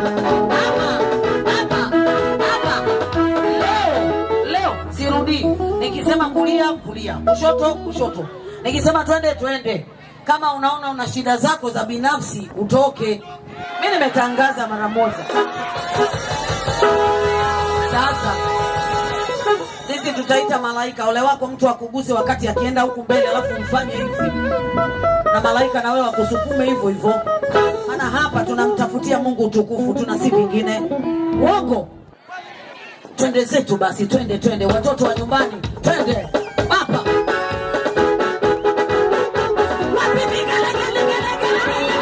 hapa, hapa. Leo, leo sirudii. Nikisema kulia, kulia, kushoto, kushoto. Nikisema twende, twende. Kama unaona una shida zako za binafsi, utoke. Mi nimetangaza mara moja. Sasa sisi tutaita malaika. Ole wako mtu akuguse wakati akienda huku mbele, alafu mfanye hivi, na malaika na wewe wakusukume hivyo hivyo. Maana hapa tunamtafutia Mungu utukufu, tuna si vingine. Uongo. Twende zetu basi, twende twende, watoto wa nyumbani, twende hapa. Wapi vigelegele,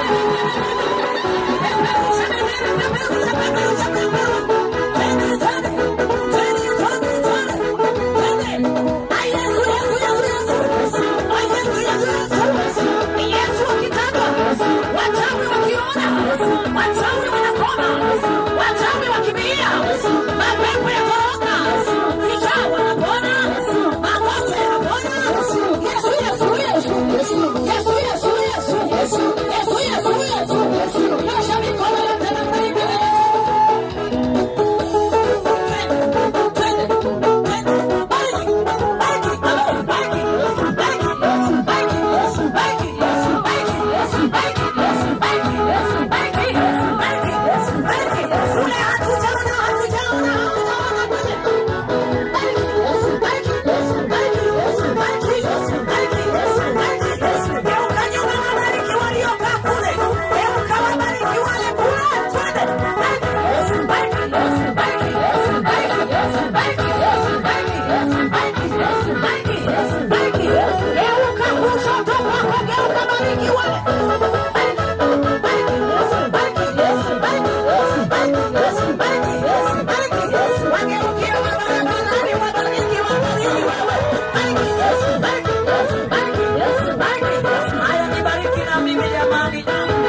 Haya, nibariki na mimi jamani.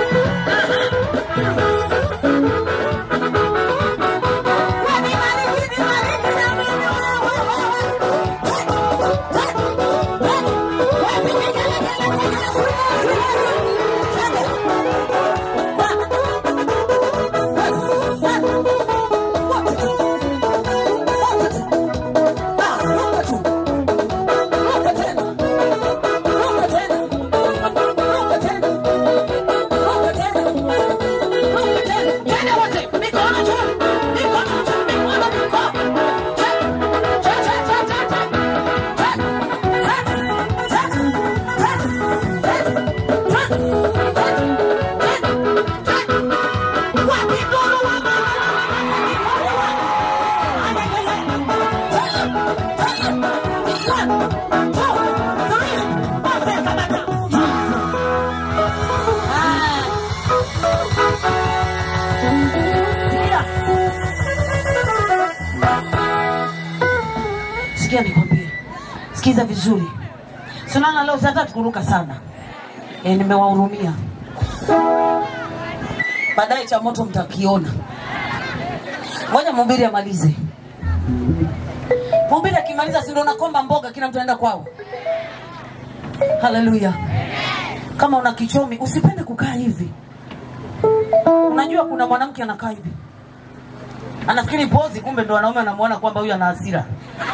Sikia nikwambie, sikiza vizuri. Sunana leo sasa tukuruka sana e, nimewahurumia. Baadaye cha moto mtakiona. Ngoja mhubiri amalize. Mhubiri akimaliza, si ndio nakomba mboga, kila mtu anaenda kwao. Haleluya! Kama una kichomi usipende kukaa hivi. Unajua kuna mwanamke anakaa hivi, anafikiri pozi, kumbe ndo wanaume wanamuona kwamba huyu ana hasira.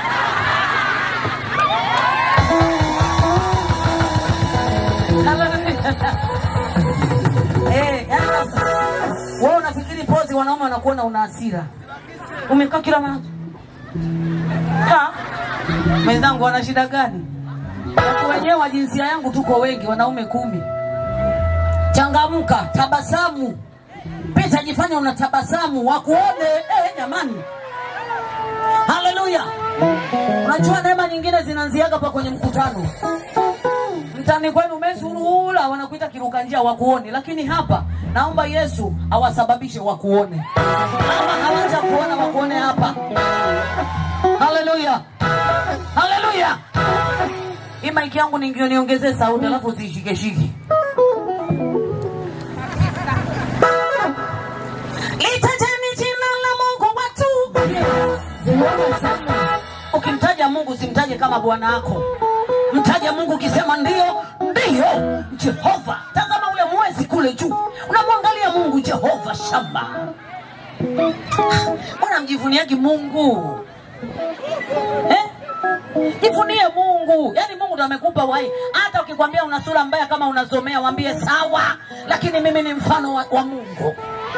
Eh, yaani sasa, wewe unafikiri pozi wanaume wanakuona una hasira. Umekaa kila mara. Ha? Mwenzangu wana shida gani? Watu wenyewe wa jinsia yangu tuko wengi, wanaume kumi. Changamka, tabasamu. Pita jifanya una tabasamu, wakuone. Eh, jamani. Haleluya. Unajua neema nyingine zinaanziaga pa kwenye mkutano mtani kwenu umesurula, wanakuita kiruka njia wakuone, lakini hapa naomba Yesu awasababishe wakuone, kama hawaja kuona wakuone hapa. Haleluya, haleluya. Hii maiki yangu ningio niongezee sauti, alafu usiishikeshiki. Litajeni jina la Mungu watu. Ukimtaja Mungu simtaje kama bwana wako, mtaje Mungu ukisema ndio ndio Jehova. Tazama ule mwezi kule juu, unamwangalia Mungu Jehova Shamba. mbona mjivuniagi mungu eh? jivunie mungu yaani mungu ndo amekupa wai hata ukikwambia una sura mbaya kama unazomea wambie sawa lakini mimi ni mfano wa, wa mungu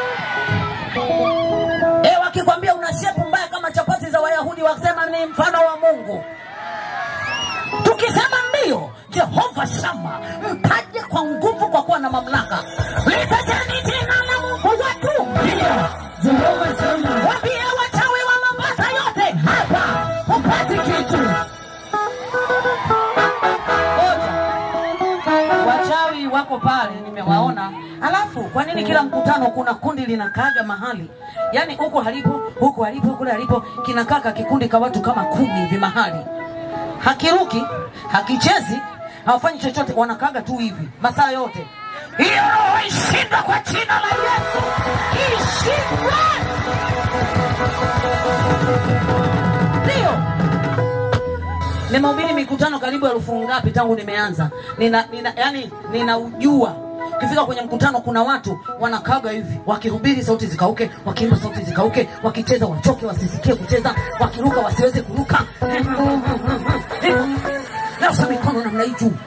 e, wakikwambia una shepu mbaya kama chapati za wayahudi wakisema ni mfano wa mungu tukisema ndio jehova shama mpaje kwa nguvu kwa kuwa na mamlaka litajeni jina la mungu watu Jehova Shama, wambie wachawi wa mombasa yote hapa hupati kitu Ngoja. wachawi wako pale nimewaona alafu kwa nini kila mkutano kuna kundi linakaaga mahali yaani huku halipo huku halipo kule halipo kinakaka kikundi ka watu kama kumi hivi mahali hakiruki hakichezi hawafanyi chochote wanakaaga tu hivi masaa yote hiyo roho ishindwe kwa jina la yesu ishindwe ndio nimehubiri mikutano karibu elfu ngapi tangu nimeanza nina, nina yani ninaujua ukifika kwenye mkutano kuna watu wanakaga hivi wakihubiri sauti zikauke wakiimba sauti zikauke wakicheza wachoke wasisikie kucheza wakiruka wasiweze kuruka nausa mikono namna hii juu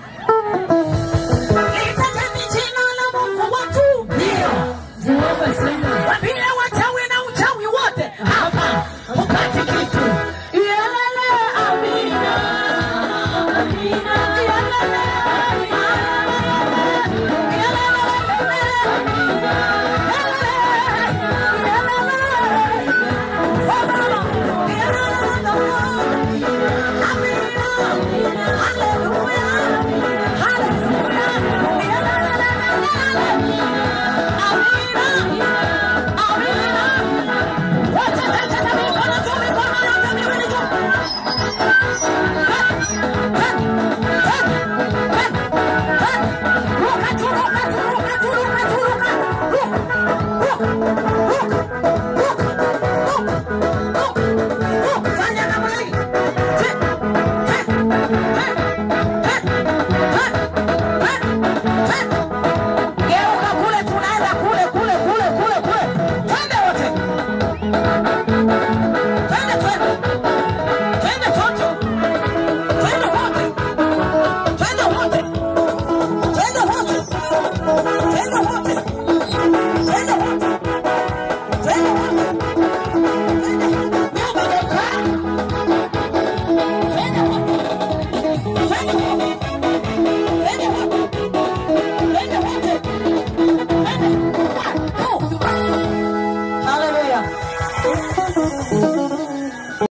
litajeni jina la mungu watu ndio Jehova Shama, wambie wachawi na uchawi wote hapa upati kitu Yelele, amina. Amina. Yelele, amina. Yelele, amina. Yelele, yelele. Baba, yelele, amina. Haleluya. Haleluya. Yelele, yelele. Amina. Amina. Wote tete mikono juu, mikono yote miwili juu. Ruka juu, ruka juu, ruka juu, ruka juu, ruka. Ruka, ruka.